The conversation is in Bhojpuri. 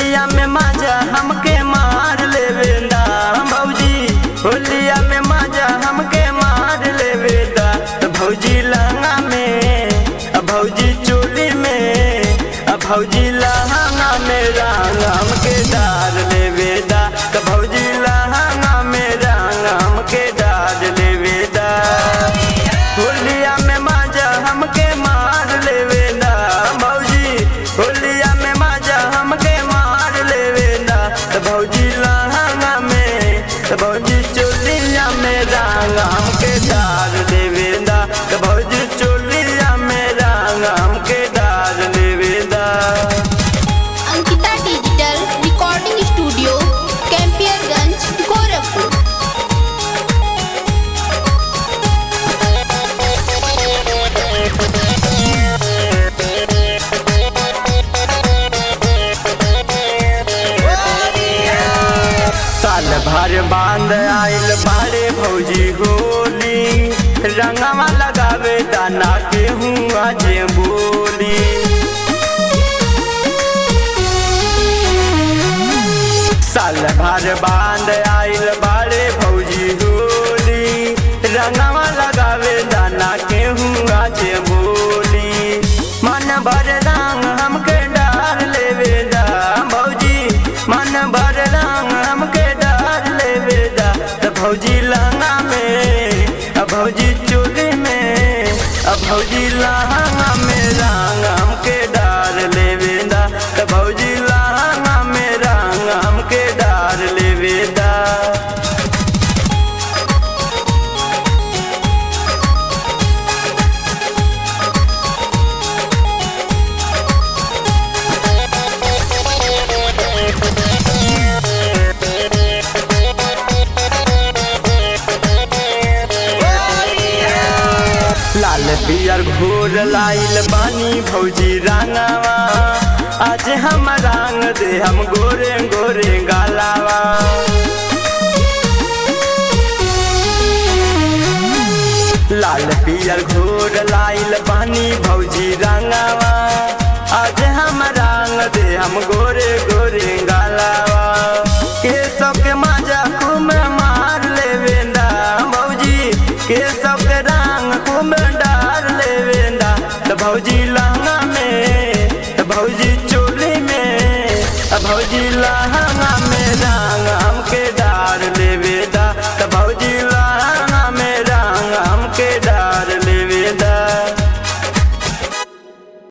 होलिया में माजा हमके मार लेवे दा भौजी होलिया में माजा हमके मार लेवे दा त भौजी लहंगा में अ भौजी चोली में अ भौजी लहंगा में रंग हमके डाल लेवे दा त भौजी लहंगा में रंग हमके डाल लेवे दा होलिया में माजा हमके मार लेवे दा भौजी होलिया में माजा हमके मार लेवे दा त भौजी लहंगा में त भौजी चोलिया में रंग हमके डाल लेवे दा त भौजी चोलिया में रंग हमके डाल लेवे दा Ankita digital recording studio Campierganj Gorakhpur साल भर बांध आइल बाड़े भौजी होली रंगवा लगावे दाना के हुआ जे बोली साल भर बांध आइल बाड़े भौजी होली रंगवा लगावे दाना के हुआ जे बोली मन भर रंग हमके डाल लेवे दा भौजी मन भर रंग हमके डाल लेवे दा त भौजी लहंगा में अ भौजी चोली में अ भौजी लहंगा में रंग हमके डाल लेवे दा त भौजी लहंगा में रंग हमके डाल लेवे दा लाल पियर घोर लाइल बानी भौजी रंगावा आज हम रंग दे हम गोरे गोरे गालावा लाल पियर घोर लाइल बानी भौजी रंगावा आज हम रंग दे हम गोरे गोरे गालावा के सबके